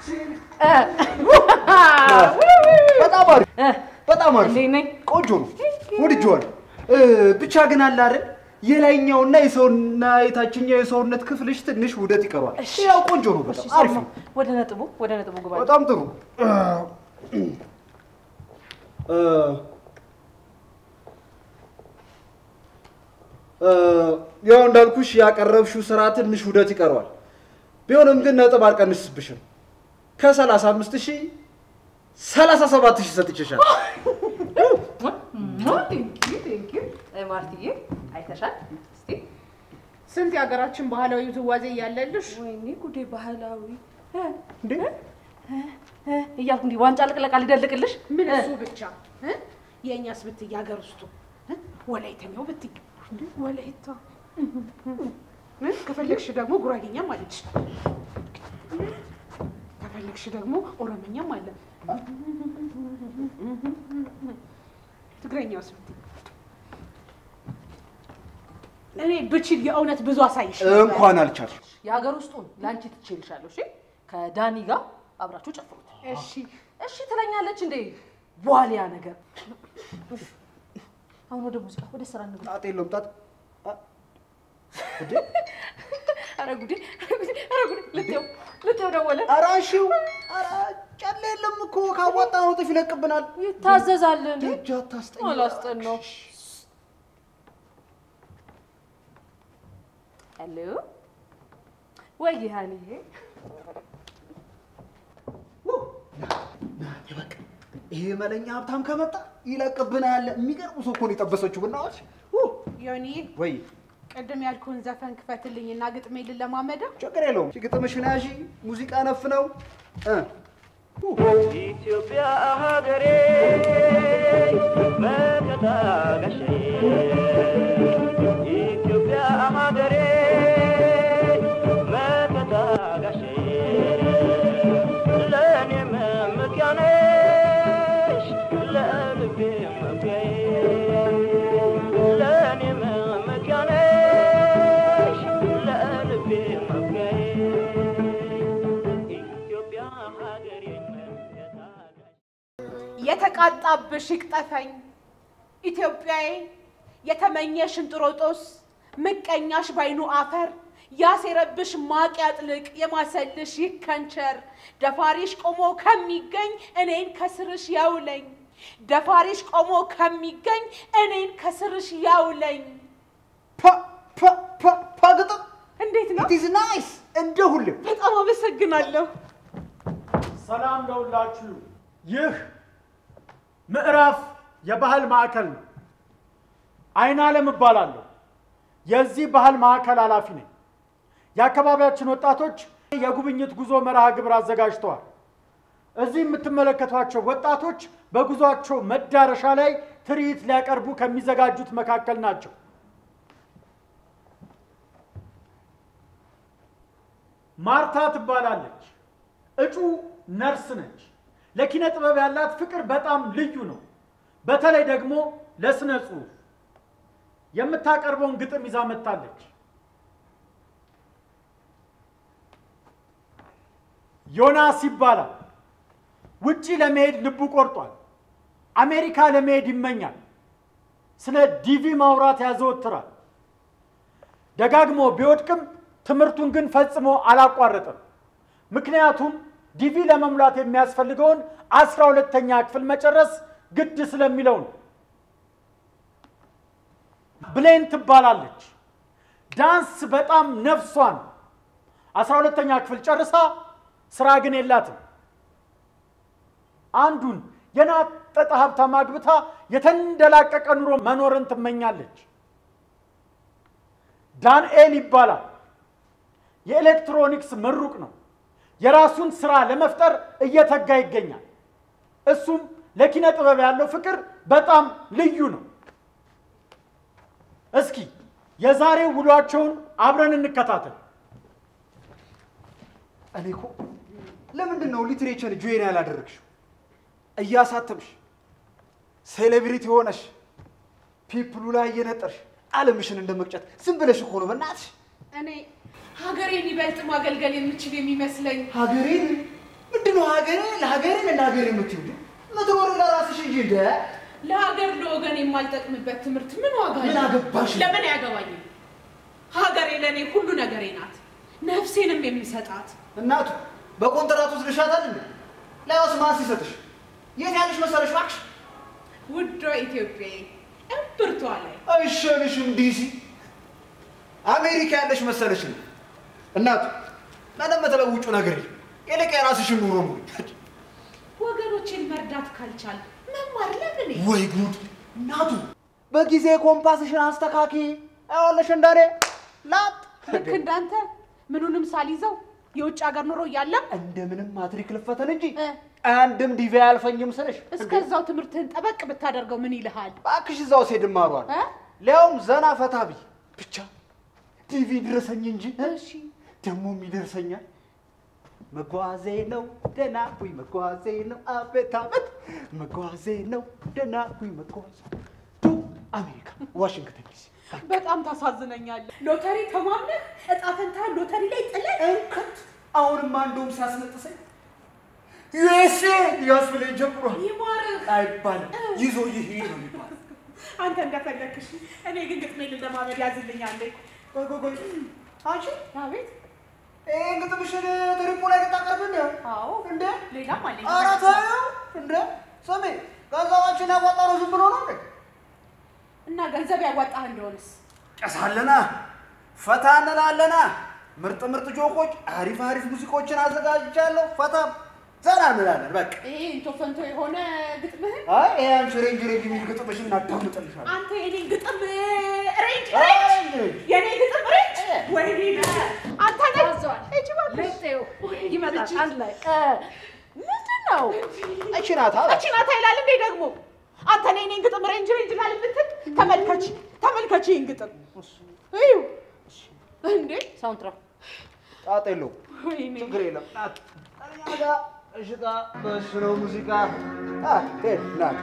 በጣም አሪፍ በጣም አሪፍ እንዴት ነኝ? ቆንጆ ነው ወድጄዋለሁ እ፣ ብቻ ግን አለ አይደል የላይኛውና የሰውና የታችኛው የሰውነት ክፍልሽ ትንሽ ውደት ይቀረዋል ያው ቆንጆ ነው በጣም አሪፍ ነው ወደ ነጥቡ ወደ ነጥቡ ግባ። በጣም ጥሩ እ፣ እ፣ ያው እንዳልኩሽ ያቀረብሽው ስራ ትንሽ ውደት ይቀረዋል ቢሆንም ግን ነጥብ አልቀንስብሽም ከሰላሳ አምስት ሺህ ሰላሳ ሰባት ሺህ ሰጥቼሻል ማርትዬ አይተሻል? እስቲ ስንት የሀገራችን ባህላዊ ውዝዋዜ እያለልሽ ወይኔ ጉዴ ባህላዊ እ፣ እ፣ እ እያልኩ እንዲህ ዋንጫ ልቅለቃ ልደልቅልሽ ምን እሱ ብቻ እ? የእኛስ ብትይ ሀገር ውስጡ እ? ወላይተኛው ብትይ እንደ ወላይታ እ? ከፈለግሽ ደግሞ ጉራጌኛም አለች ከፈለግሽ ደግሞ ኦሮመኛም አለ ትግረኛውስ ብትይ እኔ ብችል የእውነት ብዙ አሳይሽ ነበር። እንኳን አልቻልሽ የሀገር ውስጡን ለአንቺ ትችልሻለሁ። እሺ ከዳኒ ጋር አብራችሁ ጨፍሩት። እሺ እሺ ትለኛለች እንዴ ዋሊያ ነገር። አሁን ወደ ሙዚቃ ወደ ስራ እንግባ። ጣጥ የለውም ጣጥ ኧረ ጉዴ ኧረ ጉዴ ኧረ ጉዴ ልትየው ልትየው ደወለ። ኧረ እሺው ኧረ ጨለ የለም እኮ ካዋጣ ነው ጥፍ ይለቅብናል ይታዘዛል እንዴ? እጅ አታስጠኝ አላስጠናው። ሄሎ ወይ ሀኒዬ በቃ ይሄ መለኛ ሀብታም ከመጣ ይለቅብናል የሚገርሙ ሰው እኮ ነው የጠበሰችው ብናዎች ዮኒዬ ወይ ቅድም ያልኩህን ዘፈን ክፈትልኝና ግጥሜ ልለማመደው ችግር የለውም ግጥምሽን ያዢ ሙዚቃ ነፍ ነው እ ኢትዮጵያ ሀገሬ መከታ ጋሻዬ ኢትዮጵያ ሀገሬ መከታ ጋሻዬ ለእኔ መመኪያ ነሽ ለልቤ መኩሪያዬ ለእኔ መመኪያ ነሽ ለልቤ መኩሪያዬ ኢትዮጵያ ሀገሬ መከታ የተቃጣብሽ ይቅጠፈኝ ኢትዮጵያዬ የተመኘሽ እንጥሮጦስ ምቀኛሽ ባይኑ አፈር ያሴረብሽ ማቅ ያጥልቅ የማሰልሽ ይከንቸር ደፋሪሽ ቆሞ ከሚገኝ እኔን ከስርሽ ያውለኝ ደፋሪሽ ቆሞ ከሚገኝ እኔን ከስርሽ ያውለኝ ፓ ፓ ፓ ፓ ግጥም እንዴት ነው? ኢት ኢዝ ናይስ እንደ ሁሌም በጣም አመሰግናለሁ። ሰላም ለሁላችሁ። ይህ ምዕራፍ የባህል ማዕከል ነው። አይን ዓለም እባላለሁ። የዚህ ባህል ማዕከል ኃላፊ ነኝ። የአካባቢያችን ወጣቶች የጉብኝት ጉዞ መርሃ ግብር አዘጋጅተዋል። እዚህ የምትመለከቷቸው ወጣቶች በጉዟቸው መዳረሻ ላይ ትርኢት ሊያቀርቡ ከሚዘጋጁት መካከል ናቸው። ማርታ ትባላለች። እጩ ነርስ ነች። ለኪነ ጥበብ ያላት ፍቅር በጣም ልዩ ነው። በተለይ ደግሞ ለስነ ጽሁፍ የምታቀርበውን ግጥም ይዛ መጥታለች። ዮናስ ይባላል። ውጪ ለመሄድ ልቡ ቆርጧል። አሜሪካ ለመሄድ ይመኛል። ስለ ዲቪ ማውራት ያዘወትራል። ደጋግሞ ቢወድቅም ትምህርቱን ግን ፈጽሞ አላቋረጠም። ምክንያቱም ዲቪ ለመሙላት የሚያስፈልገውን አስራ ሁለተኛ ክፍል መጨረስ ግድ ስለሚለው ነው። ብሌን ትባላለች። ዳንስ በጣም ነፍሷን አስራ ሁለተኛ ክፍል ጨርሳ ስራ ግን የላትም። አንዱን የናጠጠ ሀብታም አግብታ የተንደላቀቀ ኑሮ መኖርን ትመኛለች። ዳንኤል ይባላል። የኤሌክትሮኒክስ ምሩቅ ነው። የራሱን ስራ ለመፍጠር እየተጋ ይገኛል። እሱም ለኪነ ጥበብ ያለው ፍቅር በጣም ልዩ ነው። እስኪ የዛሬው ውሏቸውን አብረን እንከታተል። እኔ እኮ ለምንድን ነው ሊትሬቸር ጆይን ያላደረግሽው? እያሳተምሽ ሴሌብሪቲ ሆነሽ ፒፕሉ ላይ እየነጠርሽ ዓለምሽን እንደ መቅጨት ዝም ብለሽ እኮ ነው። በእናትሽ እኔ ሀገሬን ይበልጥ ማገልገል የምችል የሚመስለኝ ሀገሬን እንደ ነው ሀገሬ ለሀገሬ ለሀገሬ የምትይው? ምትኖሪ ለራስሽ እንጂ እንደ ለሀገር ለወገን የማልጠቅምበት ትምህርት ምን ዋጋ ምን አለው? አገባሽ? ለምን አያገባኝም? ሀገሬ ለእኔ ሁሉ ነገሬ ናት፣ ነፍሴንም የምሰጣት። እናቱ በኮንትራት ውስጥ ልሻታል እንዴ? ላይወስ ማን ሲሰጥሽ? የት ያለሽ መሰለሽ እባክሽ? ውዷ ኢትዮጵያዬ እምብርቷ ላይ አይሻልሽም ዲሲ አሜሪካ ያለሽ መሰለሽ ነው። እናቱ ምንም የምትለውጩ ነገር የለም። ይልቅ የራስሽን ኑሮ ኑሪ። ወገኖችን መርዳት ካልቻል መማር ለምን? ወይ ጉድ! እናቱ በጊዜ ኮምፓስሽን አስተካኪ። አይዋለሽ እንደኔ ላጥ ልክ እንዳንተ ምኑንም ሳልይዘው የውጭ ሀገር ኑሮ እያለም እንደምንም ማትሪክ ልፈተን እንጂ እ፣ አንድም ዲቪ አያልፈኝም ስልሽ እስከዛው ትምህርትህን ጠበቅ ብታደርገው ምን ይልሃል? እባክሽ እዛው ሴድ ማሯል እ? ሊያውም ዘና ፈታ ብይ ብቻ ዲቪ ድረሰኝ እንጂ እሺ ደግሞም ይደርሰኛል። መጓዜ ነው ደህና ሁይ መጓዜ ነው አቤት አቤት መጓዜ ነው ደህና ሁይ መጓዜ ቱ አሜሪካ ዋሽንግተን ዲሲ በጣም ታሳዝነኛለህ። ሎተሪ ተማምነህ እጣ ፈንታ ሎተሪ ላይ ጥለህ እንክት አሁንማ እንደውም ሲያስነጥሰኝ ዩኤስኤ ያስብለኝ ጀምሯል። ይማርህ። አይባልም ይዞ ይሄድ ነው የሚባለው። አንተ እንደፈለግሽ፣ እኔ ግን ግጥሜን ለማመድ ያዝልኛል። ቆይ ቆይ ቆይ አንቺ አቤት። ይሄን ግጥምሽን ትሪፖ ላይ ልታቀርብ እንደ አዎ እንደ ሌላም አለኝ። ኧረ ተይው እንደ ስሜ ገንዘባችን ያዋጣነው ዝም ብሎ ነው እንዴ? እና ገንዘብ ያዋጣህ እንደሆንስ ጨሳለና ፈታ እንላለና ምርጥ ምርጥ ጆኮች፣ አሪፍ አሪፍ ሙዚቆችን አዘጋጅቻለሁ። ፈታ ዘና እንላለን። በቃ ይሄ እንቶ ፈንቶ የሆነ ግጥምህን አይ ይሄ አንቺ ሬንጅ ሬንጅ የሚል ግጥምሽን እናዳምጥልሻለን። አንተ የኔን ግጥም ሬንጅ አይ ሬንጅ ሬንጅ የኔ ግጥም ሬንጅ ወይኔ አንተ ነህ ታዘዋል። እጅ እባክሽ። ልጤው ይመጣል አንድ ላይ እ፣ ምንድን ነው እቺ ናት አለ እቺ ናት ይላል እንዴ ደግሞ አንተ ነህ የኔን ግጥም ሬንጅ ሬንጅ ላል የምትል ተመልከች ተመልከች ይህን ግጥም እዩ እንዴ ሳውንትራ ጣጣ የለውም ወይኔ ችግር የለም። ናት እኛ ጋር እሽታ በእሱ ነው ሙዚቃ አ ሄድ ናት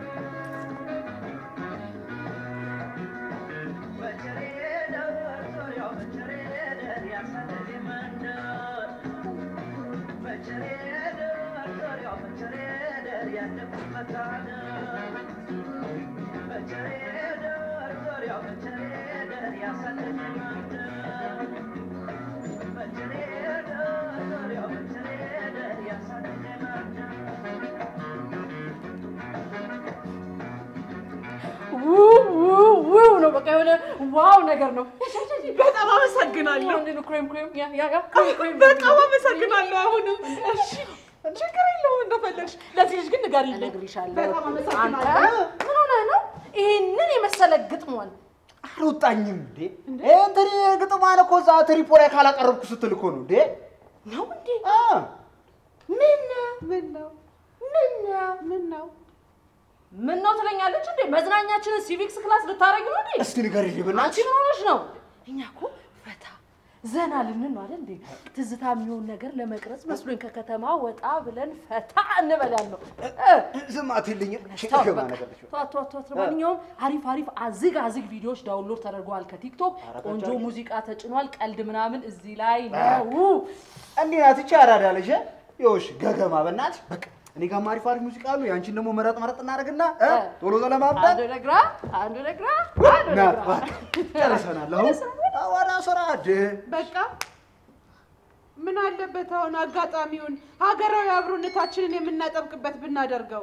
ውው ውው ውው ነው በቃ የሆነ ዋው ነገር ነው። በጣም አመሰግናለሁ ምንድን ነው ክሬም ክሬም ያ ያ ያ ክሬም በጣም አመሰግናለሁ አሁንም እሺ ችግር የለውም እንደፈለግሽ ለዚህ ልጅ ግን ንገሪልኝ እነግርሻለሁ። በጣም አንተ አመሰግናለሁ ምን ሆነህ ነው ይሄንን የመሰለ ግጥሟን አልወጣኝም እንዴ እንትን ግጥሟን እኮ እዛ ትሪፖ ላይ ካላቀረብኩ ስትል እኮ ነው እንዴ ነው እንዴ? አ ምን ምን ነው ምን ምን ነው ምን ነው ትለኛለች እንዴ? መዝናኛችንን ሲቪክስ ክላስ ልታረጊ ነው እንዴ? እስቲ ንገሪልኝ አንቺ በእናትሽ ምን ሆነሽ ነው? እኛ እኮ ፈታ ዘና ልንን ነው አይደል እንዴ? ትዝታ የሚሆን ነገር ለመቅረጽ መስሎኝ ከከተማ ወጣ ብለን ፈታ እንበል ያልነው። እ ዝም አትልኝም ተው ገባ በቃ። ነገር ነች። ተዋት ተዋት ተዋት። ለማንኛውም አሪፍ አሪፍ አዝግ አዝግ ቪዲዮዎች ዳውንሎድ ተደርገዋል ከቲክቶክ። ኧረ ቆንጆ ተጫውቂ። ሙዚቃ ተጭኗል። ቀልድ ምናምን እዚህ ላይ ነው። እንዲህ ናት እቺ አራዳ ልጅ ይኸውልሽ ገገማ በእናትሽ በቃ እኔ ጋርም አሪፍ አሪፍ ሙዚቃ አሉ ያንቺን ደግሞ መረጥ መረጥ እናደርግና እ እ። ቶሎ ለማምጣት አንዱ ለግራ አንዱ ለግራ አንዱ ና ለግራ ጨርሰናል አሁን ወደ ስራ ድ በቃ ምን አለበት አሁን አጋጣሚውን ሀገራዊ አብሮነታችንን የምናጠብቅበት ብናደርገው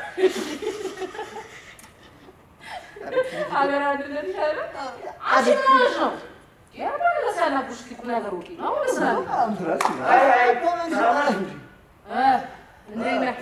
ሀገር አንድነት ያለ አንቺ ምን ሆነሽ ነው? ያደረሰ ያናግሩሽ እስኪ ቁም ነገር ውጪ ነው ስላለ እ እንዴት ነህ?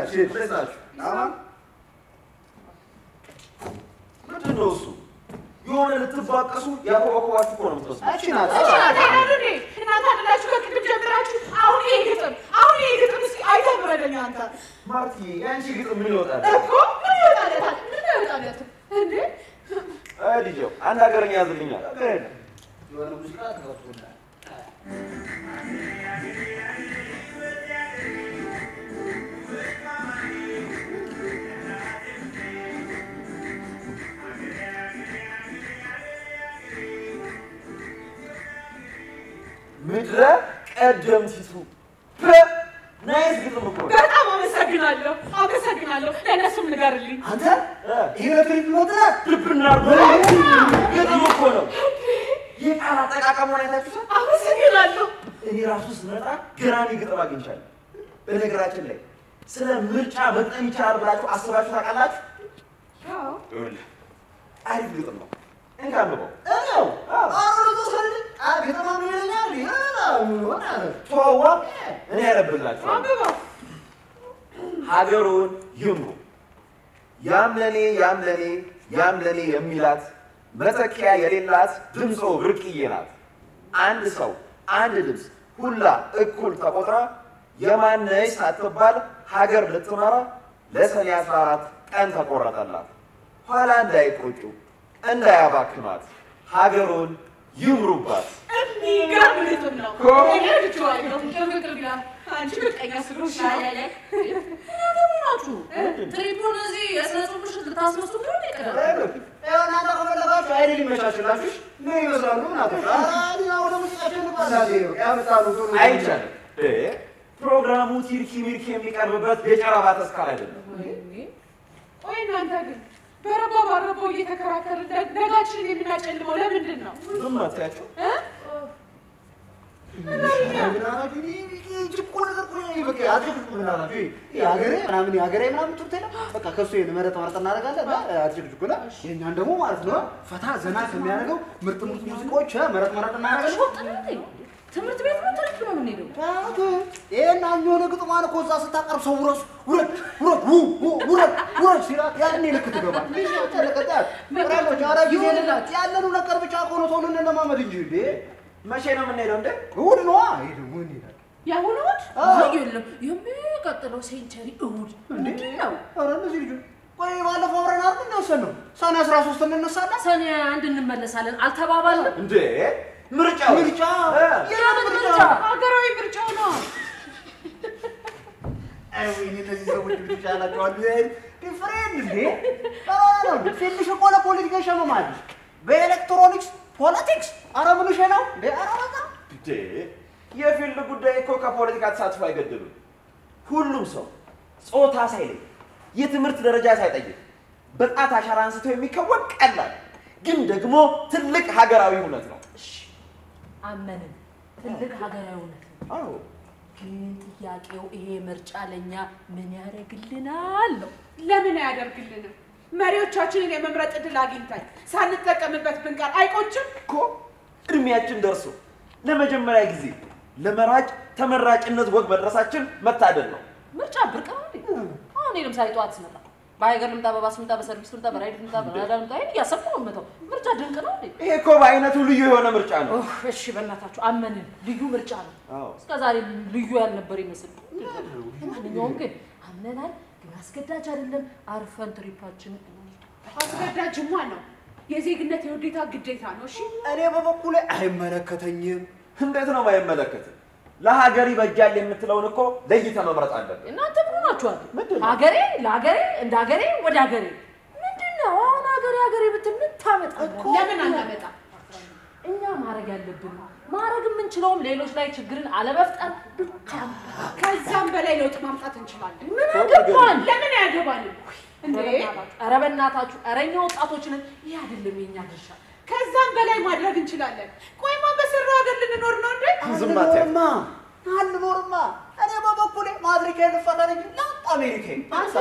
ምንድን ነው እሱ? የሆነ ልትባቀሱ ያኮበኮባችሁ እኮ ነው የምትመስሉት። እቺ ናት እናንተ አይደሉ እንዴ? እናንተ አይደላችሁ ከቅድም ጀምራችሁ አሁን ይሄ ግጥም አሁን ይሄ ግጥም እስኪ አይተህ ፍረደኝ አንተ ማርቲ የአንቺ ግጥም ምን ይወጣል? እኮ ምን ይወጣለታል? ምን ይወጣለታል እንዴ? አይ ልጄው አንድ ሀገርኛ ያዝልኛል። የሆነ ሙዚቃ ተከፍቶልሃል ምድረ ቀደምቲቱ ፕ ናይስ ግጥም እኮ ነው። በጣም አመሰግናለሁ፣ አመሰግናለሁ። ለእነሱም ንገርልኝ። አንተ ይሄ ኤሌክትሪክ ሞተር ልብና ግጥም እኮ ነው። የቃል አጠቃቀሙን አይታችሁታል? አመሰግናለሁ። እኔ ራሱ ስመጣ ገራሚ ግጥም አግኝቻለሁ። በነገራችን ላይ ስለ ምርጫ መግጠም ይቻላል ብላችሁ አስባችሁ ታውቃላችሁ? አዎ። ይኸውልህ፣ አሪፍ ግጥም ነው። እንካ አንብበው። እኔው አሮ ተሰል አገተማ ምን ይለኛል ይሆናል ተዋ፣ እኔ ያነብላችኋለሁ። አንብበው። ሀገሩን ይምሩ ያም ለኔ ያም ለኔ ያም ለኔ የሚላት መተኪያ የሌላት ድምፆ ብርቅዬ ናት። አንድ ሰው አንድ ድምፅ ሁላ እኩል ተቆጥራ የማነሽ ሳትባል ሀገር ልትመራ ለሰኔ 14 ቀን ተቆረጠላት። ኋላ እንዳይቆጩ እንዳያባክኗት ሀገሩን ይምሩባት። የሚገርም ግጥም ነው። እኮ። እኔ ወድጄዋለሁ። ፍቅር ይላል። አንቺ ምቀኛ ስለሆንሽ ነው። ናችሁ ትሪፑን እዚህ የስነ ጽሁፍ ምሽት ልታስመስሉ ነው እንዴ? ቀደም እናንተ ከፈለጋችሁ አይደል ይመቻችላችሁ ምን ይመስላሉ እናቶች አራ ወደ ሙዚቃቸው እንባላለ ያመጣሉ ጥሩ አይቻልም። እ ፕሮግራሙ ቲርኪ ሚርኪ የሚቀርብበት የጨረባ ተስካር አይደለም። ቆይ እናንተ ግን በረባ ባረባው እየተከራከርን ደ- ነጋችንን የምናጨልመው ለምንድን ነው? ዝም አትያቸው። እ? የሀገሬ ምናምን የሀገሬ ምናምን ትምህርት የለም። በቃ ከሱ ይሄን መረጥ መረጥ እናደርጋለን። አትጭቅጭቁና የእኛን ደግሞ ማለት ነው ፈታ ዘና ከሚያደርገው ምርጥ ምርጥ ሙዚቃዎች መረጥ መረጥ እናደርጋለን። ሾጥ ነው እንዴ? ትምህርት ቤት ነው ትሪፕ ነው የምንሄደው? ይሄን የሆነ ግጥሟን እኮ እዛ ስታቀርብ ሰው ውረሱ ውረድ ውረድ ው- ው- ውረድ ውረድ ሲላት ያኔ ልክ ትገባል። ጊዜ የሌላት ያለኑ ነገር ብቻ እኮ ነው ሰውን እንለማመድ እንጂ እንዴ መቼ ነው የምንሄደው እንዴ? እሑድ ነዋ። ይሄ ደግሞ እንሄዳለን። የአሁኑ እሑድ አይ የለም፣ የሚቀጥለው ሴንቸሪ እሑድ ምንድን ነው? ኧረ እነዚህ ልጆች ቆይ ባለፈው አብረን አይደል እንደወሰንነው ሰኔ አስራ ሶስት እንነሳለን። ሰኔ አንድ እንመለሳለን አልተባባልንም? እንዴ ምርጫ ምርጫ የምን ምርጫ? ሀገራዊ ምርጫው ነው። አይ ወይኔ እነዚህ ሰዎች ብቻ ያላቸዋል ዲፍሬንድ እንዴ ትንሽ እኮ ለፖለቲካ ይሸመማል። በኤሌክትሮኒክስ ፖለቲክስ አረ ምንሽ ነው እንዴ? አረ በቃ እንዴ የፊልድ ጉዳይ እኮ ከፖለቲካ ተሳትፎ አይገድሉም። ሁሉም ሰው ጾታ ሳይለይ የትምህርት ደረጃ ሳይጠይቅ በጣት አሻራ አንስቶ የሚከወን ቀላል ግን ደግሞ ትልቅ ሀገራዊ እውነት ነው። አመንን። ትልቅ ሀገራዊ እውነት ነው። አዎ ግን ጥያቄው ይሄ ምርጫ ለእኛ ምን ያደርግልናል ነው። ለምን አያደርግልንም? መሪዎቻችንን የመምረጥ ዕድል አግኝተን ሳንጠቀምበት ብንቀር አይቆጭም? እኮ እድሜያችን ደርሶ ለመጀመሪያ ጊዜ ለመራጭ ተመራጭነት ወግ መድረሳችን መታደል ነው። ምርጫ ብርቅ ነው እንዴ? አሁን እኔ ለምሳሌ ጠዋት ስመጣ በሀገር ልምጣ፣ በባስ ልምጣ፣ በሰርቪስ ልምጣ፣ በራይድ ልምጣ፣ በናዳ ልምጣ ይሄን እያሰብኩ ነው የምመጣው። ምርጫ ድንቅ ነው እንዴ? ይሄ እኮ በአይነቱ ልዩ የሆነ ምርጫ ነው። ኦህ፣ እሺ በእናታችሁ አመንን። ልዩ ምርጫ ነው። አዎ እስከ ዛሬ ልዩ ያልነበር ይመስል። ለማንኛውም ግን አምነናል፣ ግን አስገዳጅ አይደለም። አርፈን ትሪፓችንን እንሂድ። አስገዳጅማ ነው። የዜግነት የውዴታ ግዴታ ነው። እሺ እኔ በበኩሌ አይመለከተኝም። እንዴት ነው የማይመለከት? ለሀገር ይበጃል የምትለውን እኮ ለይተህ መምረጥ አለብን። እናንተ ምን ሆናችኋል? ምንድን ነው? ሀገሬ ለሀገሬ እንደ ሀገሬ ወደ ሀገሬ ምንድን ነው አሁን ሀገሬ ሀገሬ ብትል ምን ታመጣለህ? ለምን አናመጣ? እኛ ማድረግ ያለብን ማድረግ የምንችለውም ሌሎች ላይ ችግርን አለመፍጠር ብቻ ነው። ከዛም በላይ ለውጥ ማምጣት እንችላለን። ምን አገባን? ለምን አያገባንም እንዴ? ኧረ በእናታችሁ ኧረ እኛ ወጣቶችንን ይህ አይደለም የኛ ድርሻ። ከዛም በላይ ማድረግ እንችላለን። ቆይማ በሰራው ሀገር ልንኖር ነው እንዴ? ዝም አትያት። አልኖርማ አልኖርማ። እኔ በበኩሌ ማድሪክ ልፈጠር እንጂ ላጥ አሜሪካ አንተ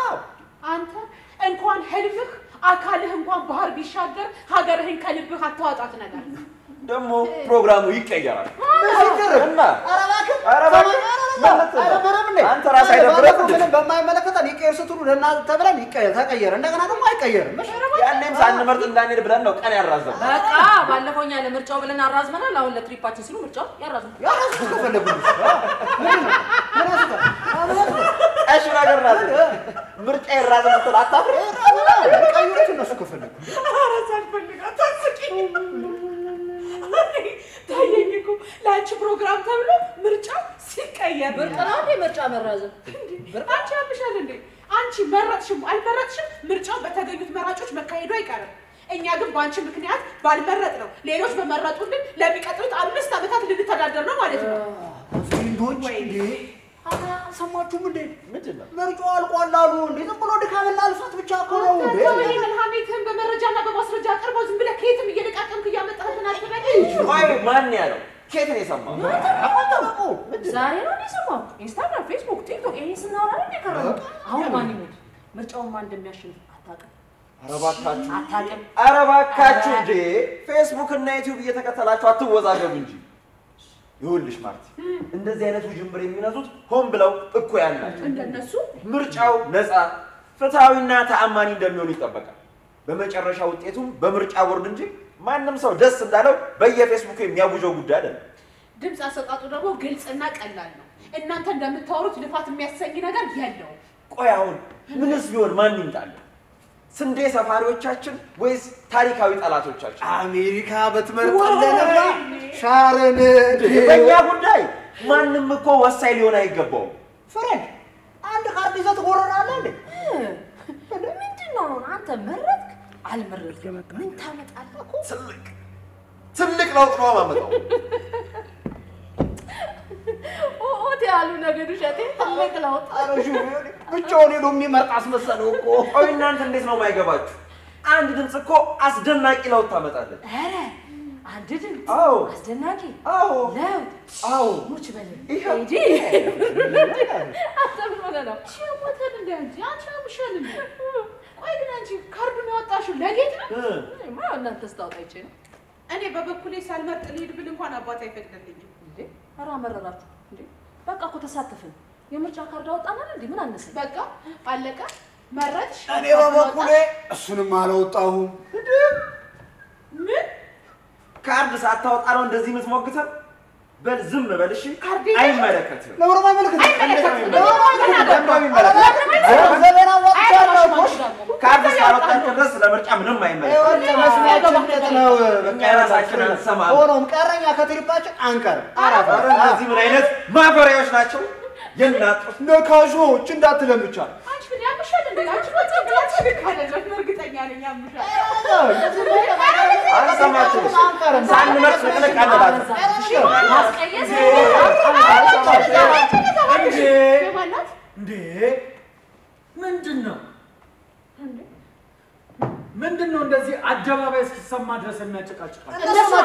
አንተ እንኳን ህልምህ አካልህ እንኳን ባህር ቢሻገር ሀገርህን ከልብህ አታዋጣት ነገር ደግሞ ፕሮግራሙ ይቀየራል እና ኧረ እባክህ፣ ምን ልትል ነው? አንተ ራስህ አይደብርህም እንዴ? በማይመለከተን ይቀየር ስትሉ ለእናንተ ተብለን ይቀየር ተቀየረ። እንደገና ደግሞ አይቀየርም። እሺ? ያኔም ሳንመርጥ እንዳንሄድ ብለን ነው ቀን ያራዘም። በቃ ባለፈው እኛ ለምርጫው ብለን አራዝመናል። አሁን ለትሪፓችን ሲሉ ምርጫው ያራዝሙ። ያራሱ ከፈለጉ ምንድን ነው? ምን ያስታል? ምን ያስታል? ቀሽ ነገር ናት። ምርጫ ይራዘም ስትል አታፍር? ቀይሩት እነሱ ከፈለጉ ኧረ ሳልፈልጋት አስቂኝ። ታየኝ እኮ ለአንቺ ፕሮግራም ተብሎ ምርጫው ሲቀየር ብርቅ ነው እንዴ ምርጫ መራዘም? አንቺ ያምሻል እንዴ? አንቺ መረጥሽም አልመረጥሽም ምርጫው በተገኙት መራጮች መካሄዱ አይቀርም። እኛ ግን በአንቺ ምክንያት ባልመረጥ ነው ሌሎች በመረጡልን ለሚቀጥሉት አምስት ዓመታት ልንተዳደር ነው ማለት ነው። ፍሬንዶች እንዴ አልሰማችሁም እንዴ? ምንድን ነው? ምርጫው አልቋል አሉ እንዴ? ዝም ብሎ ድካምና ልፋት ብቻ እኮ ነው እንዴ? ይህንን ሀሜትህን በመረጃና በማስረጃ አቅርበው ዝም ብለህ ከየትም እየለቃቀምክ እያመጣህልን አትበል። ቆይ ማን ያለው? ከየት ነው የሰማው? ዛሬ ነው እንደ የሰማሁት። ኢንስታግራም፣ ፌስቡክ፣ ቲክቶክ ይሄ ስናወራ ነው የከረመው። አሁን ማን ይሞት ምርጫውን ማን እንደሚያሸንፍ አታውቅም ኧረ እባካችሁ አታውቅም። ኧረ እባካችሁ እንዴ! ፌስቡክ እና ዩቲዩብ እየተከተላችሁ አትወዛገቡ እንጂ። ይኸውልሽ ማርቲ፣ እንደዚህ አይነት ውዥንብር የሚነዙት ሆን ብለው እኩያን ናቸው። እንደነሱ ምርጫው ነፃ ፍትሐዊና ተአማኒ እንደሚሆን ይጠበቃል። በመጨረሻ ውጤቱም በምርጫ ቦርድ እንጂ ማንም ሰው ደስ እንዳለው በየፌስቡኩ የሚያውጀው ጉዳይ አይደለም። ድምፅ አሰጣጡ ደግሞ ግልጽና ቀላል ነው። እናንተ እንደምታወሩት ልፋት የሚያሰኝ ነገር የለውም። ቆይ አሁን ምንስ ቢሆን ማን ይምጣል? ስንዴ ሰፋሪዎቻችን ወይስ ታሪካዊ ጠላቶቻችን? አሜሪካ በትመርጣለንና ሻረን በእኛ ጉዳይ ማንም እኮ ወሳኝ ሊሆን አይገባውም። ፍሬንድ አንድ ካርድ ይዘህ ትጎረናለህ እንዴ? ምንድን ነው አሁን አንተ መረጥክ አልመረጥክም ምን ታመጣለህ እኮ ትልቅ ትልቅ ለውጥ ነው የማመጣው። ኦት ያሉ ነገዱ ሸቴ ትልቅ ለውጥ ኧረ ሹ ብቻውን ሄዶ የሚመርጥ አስመሰለው እኮ። ቆይ እናንተ እንዴት ነው የማይገባችሁ? አንድ ድምፅ እኮ አስደናቂ ለውጥ ታመጣለች። ኧረ አንድ ድምፅ አዎ አስደናቂ አዎ ለውጥ አዎ ሙች በል ይኸው። ሂጂ አንተ ምን ሆነህ ነው ሞተን እንደ አንቺ አንቺ አምሻል እንደ ቆይ ግን አንቺ ካርዱን ያወጣሽው ለጌጥ ነው? እ እኔማ እናንተ ስታወጣ ይቼ ነው እኔ በበኩሌ ሳልመርጥ ልሂድ ብል እንኳን አባት አይፈቅድልኝም። እንዴ ኧረ አመረራችሁ እንዴ በቃ እኮ ተሳተፍን የምርጫ ካርድ አወጣናል እንዴ ምን አነሰኝ በቃ አለቀ። መረጥሽ? እኔ በበኩሌ እሱንም አላወጣሁም። ምን ካርድ ሳታወጣ ነው እንደዚህ የምትሞግተን? በል ዝም በል እሺ። ካርድ አይመለከትም። ለምን አይመለከትም? አይመለከትም። ገንዘቤን አዋጥቻለሁ እኮ። ካርድ እስካልወጣችሁ ድረስ ለምርጫ ምንም አይመለከትም። ይኸውልህ መስሚያችን እንዴት ነው? እኛ የራሳችንን አንሰማም። ሆኖም ቀረኛ ከትሪፓችን አንቀርም። አራት ኧረ እነዚህ ምን አይነት ማፈሪያዎች ናቸው? የናጡት ነካሾች እንዳትለምቻል አንቺ ግን ያምሻል እንዴ? አንቺ በጣም ብላችሁ ካለሽ እርግጠኛ ነኝ ያምሻል። አልሰማችሁም? ሳንመርጥ ንቅንቅ አለባቸው። ማስቀየስ እንዴ የማናት እንዴ ምንድን ነው ምንድን ነው እንደዚህ አደባባይ እስኪሰማ ድረስ የሚያጨቃጭቃል?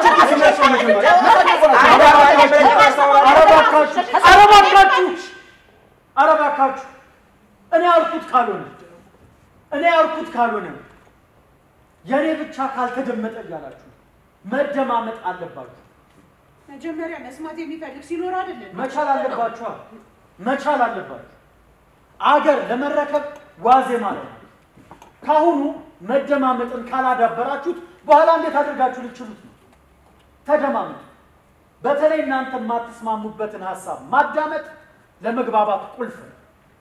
ኧረ እባካችሁ ኧረ እባካችሁ ኧረ እባካችሁ እኔ ያልኩት ካልሆነ እኔ ያልኩት ካልሆነ የእኔ ብቻ ካልተደመጠ እያላችሁ መደማመጥ አለባችሁ። መጀመሪያ መስማት የሚፈልግ ሲኖር አይደለም መቻል አለባችኋ መቻል አለባችሁ። አገር ለመረከብ ዋዜ ማለት ነው። ካሁኑ መደማመጥን ካላዳበራችሁት በኋላ እንዴት አድርጋችሁ ልችሉት ነው? ተደማመጡ። በተለይ እናንተ የማትስማሙበትን ሀሳብ ማዳመጥ ለመግባባት ቁልፍ ነው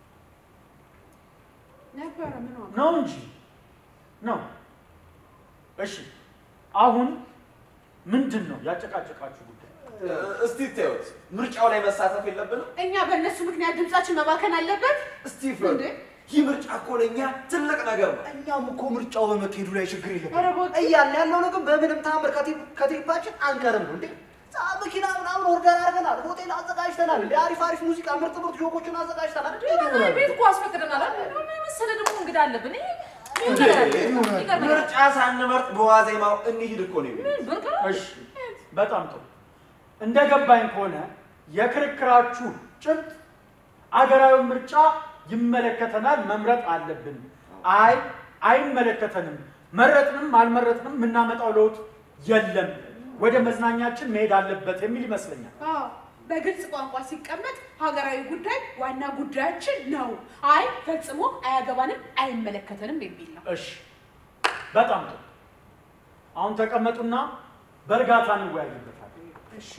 ነበረ ምን ዋጋ ነው እንጂ ነው። እሺ አሁን ምንድን ነው ያጨቃጨቃችሁ ጉዳይ? እስቲ ተዩት፣ ምርጫው ላይ መሳተፍ የለብንም? እኛ በእነሱ ምክንያት ድምጻችን መባከን አለበት? እስቲ ፍረዱ። ይህ ምርጫ እኮ ለእኛ ትልቅ ነገር ነው። እኛም እኮ ምርጫው በመካሄዱ ላይ ችግር ኧረ የለም እባክህ። እያለ ያለው ነው። ግን በምንም ታምር ከቴ- ከቴፓችን አንቀርም ነው እንዴ? ዛ መኪና ምናምን ኦርደር አድርገናል፣ ሆቴል አዘጋጅተናል፣ እንደ አሪፍ አሪፍ ሙዚቃ፣ ምርጥ ምርጥ ጆኮችን አዘጋጅተናል። እንዴ ይሆናል? ቤት እኮ አስፈቅደናል አይደል? ምን መሰለህ ደግሞ እንግዳ አለብን። ይሄ ምን ነገር አለ? ይገርመኛል። ምርጫ ሳንመርጥ በዋዜማው እንሂድ እኮ ነው የሚሉት። ብርቅ ነው? እሺ በጣም ጥሩ። እንደ ገባኝ ከሆነ የክርክራችሁ ጭብጥ አገራዊ ምርጫ ይመለከተናል፣ መምረጥ አለብን። አይ አይመለከተንም፣ መረጥንም አልመረጥንም የምናመጣው ለውጥ የለም፣ ወደ መዝናኛችን መሄድ አለበት የሚል ይመስለኛል። አዎ፣ በግልጽ ቋንቋ ሲቀመጥ ሀገራዊ ጉዳይ ዋና ጉዳያችን ነው። አይ ፈጽሞ አያገባንም፣ አይመለከተንም የሚል ነው። እሺ በጣም ጥሩ። አሁን ተቀመጡና በእርጋታ እንወያይበታለን። እሺ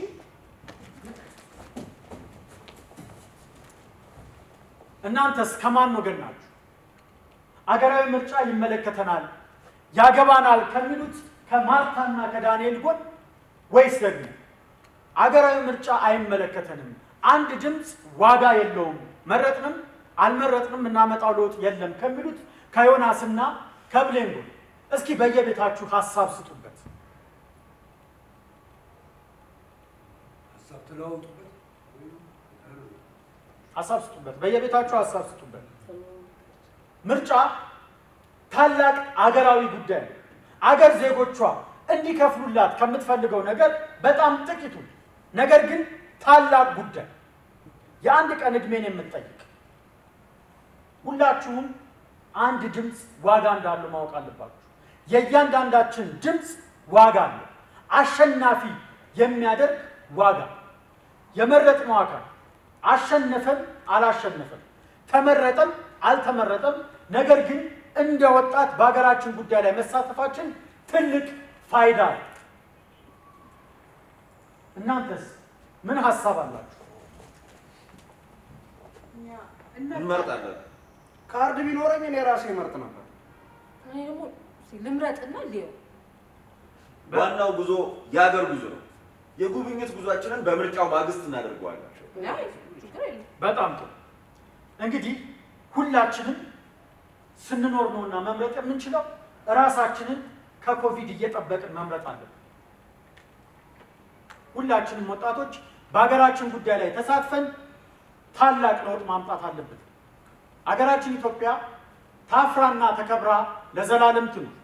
እናንተስ ከማን ወገን ናችሁ? አገራዊ ምርጫ ይመለከተናል፣ ያገባናል ከሚሉት ከማርታና ከዳንኤል ጎን ወይስ ደግሞ አገራዊ ምርጫ አይመለከተንም፣ አንድ ድምፅ ዋጋ የለውም፣ መረጥንም አልመረጥንም እናመጣው ለውጥ የለም ከሚሉት ከዮናስና ከብሌን ጎን? እስኪ በየቤታችሁ ሀሳብ ስጡበት። ሀሳብ ተለዋውጡበት። ሀሳብ ስጡበት። በየቤታችሁ ሀሳብ ስጡበት። ምርጫ ታላቅ አገራዊ ጉዳይ ነው። አገር ዜጎቿ እንዲከፍሉላት ከምትፈልገው ነገር በጣም ጥቂቱ ነገር ግን ታላቅ ጉዳይ የአንድ ቀን ዕድሜን የምትጠይቅ ሁላችሁም አንድ ድምፅ ዋጋ እንዳለው ማወቅ አለባችሁ። የእያንዳንዳችን ድምፅ ዋጋ አለው። አሸናፊ የሚያደርግ ዋጋ የመረጥነው አካል አሸነፈም አላሸነፈም፣ ተመረጠም አልተመረጠም፣ ነገር ግን እንደ ወጣት በሀገራችን ጉዳይ ላይ መሳተፋችን ትልቅ ፋይዳ ነው። እናንተስ ምን ሀሳብ አላችሁ? እንመርጣለን። ካርድ ቢኖረኝ እኔ ራሴ መርጥ ነበር። እኔ ደግሞ እስኪ ልምረጥና ሊየው ዋናው ጉዞ የሀገር ጉዞ ነው። የጉብኝት ጉዟችንን በምርጫው ማግስት እናደርገዋለን። አይ፣ ችግር የለም። በጣም ጥሩ። እንግዲህ ሁላችንም ስንኖር ነውና መምረጥ የምንችለው እራሳችንን ከኮቪድ እየጠበቅን መምረጥ አለብን። ሁላችንም ወጣቶች በሀገራችን ጉዳይ ላይ ተሳትፈን ታላቅ ለውጥ ማምጣት አለብን። አገራችን ኢትዮጵያ ታፍራና ተከብራ ለዘላለም ትኑር።